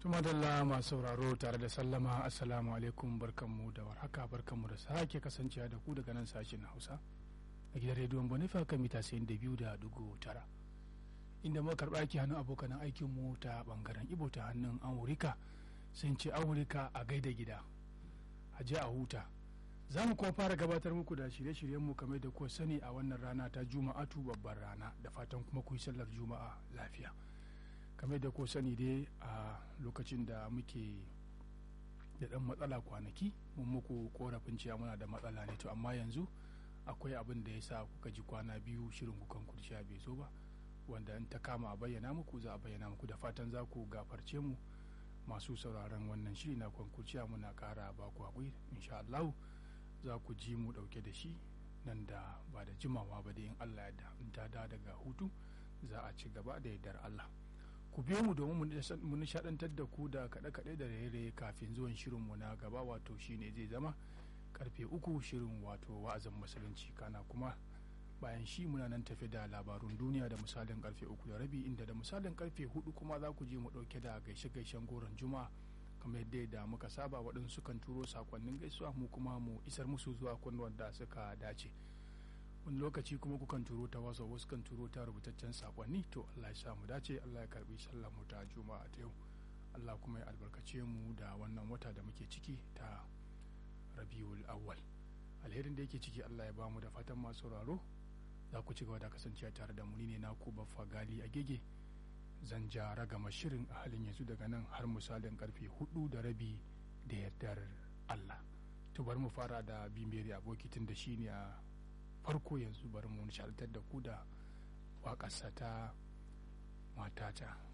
tumadalla masu sauraro tare da sallama assalamu alaikum barkanmu da warhaka barkanmu da sake kasancewa da ku daga nan sashen hausa a gidan rediyon bonifa kan mita sayin da biyu da dugu tara inda muka karɓa aiki hannun abokan aikinmu ta bangaren ibo ta hannun amurika sun ce amurika a gaida gida a je a huta za mu kuma fara gabatar muku da shirye-shiryenmu kamar da kuwa sani a wannan rana ta juma'atu babbar rana da fatan kuma ku yi sallar juma'a lafiya kamar da kuwa sani dai a lokacin da muke da ɗan matsala kwanaki mun muku korafin cewa muna da matsala ne to amma yanzu akwai abin da ya sa kuka ji kwana biyu shirin kukan kurshiya bai zo ba wanda in ta kama a bayyana muku za a bayyana muku da fatan za ku gafarce mu masu sauraron wannan shiri na kwankurciya muna kara ba ku haƙuri insha Allah za ku ji mu ɗauke da shi nan da ba da jimawa ba da in Allah ya in ta da daga hutu za a ci gaba da yardar Allah ku biyo mu domin mu nishadantar da ku da kaɗe-kaɗe da raye-raye kafin zuwan shirinmu na gaba wato shine zai zama karfe uku shirin wato wa'azin musulunci kana kuma bayan shi muna nan tafi da labarun duniya da misalin karfe uku da rabi inda da misalin karfe hudu kuma za ku je mu dauke da gaishe-gaishen goron juma'a kamar yadda da muka saba waɗansu kan turo sakonnin gaisuwa mu kuma mu isar musu zuwa kunnuwan da suka dace wani lokaci kuma kukan turo ta wasa wasu kan turo ta rubutaccen sakonni to Allah ya sa mu dace Allah ya karbi sallar mu ta juma'a ta yau Allah kuma ya albarkace mu da wannan wata da muke ciki ta rabiul awwal alherin da yake ciki Allah ya bamu da fatan masu sauraro za ku ci gaba da kasancewa tare da mu ne na ku baffa gali a gege zan ja ragama shirin a halin yanzu daga nan har misalin karfe hudu da rabi da yardar Allah to bari mu fara da bimeri aboki tun da shi ne a farko yanzu bari mu nishadantar da ku da waƙarsa ta matata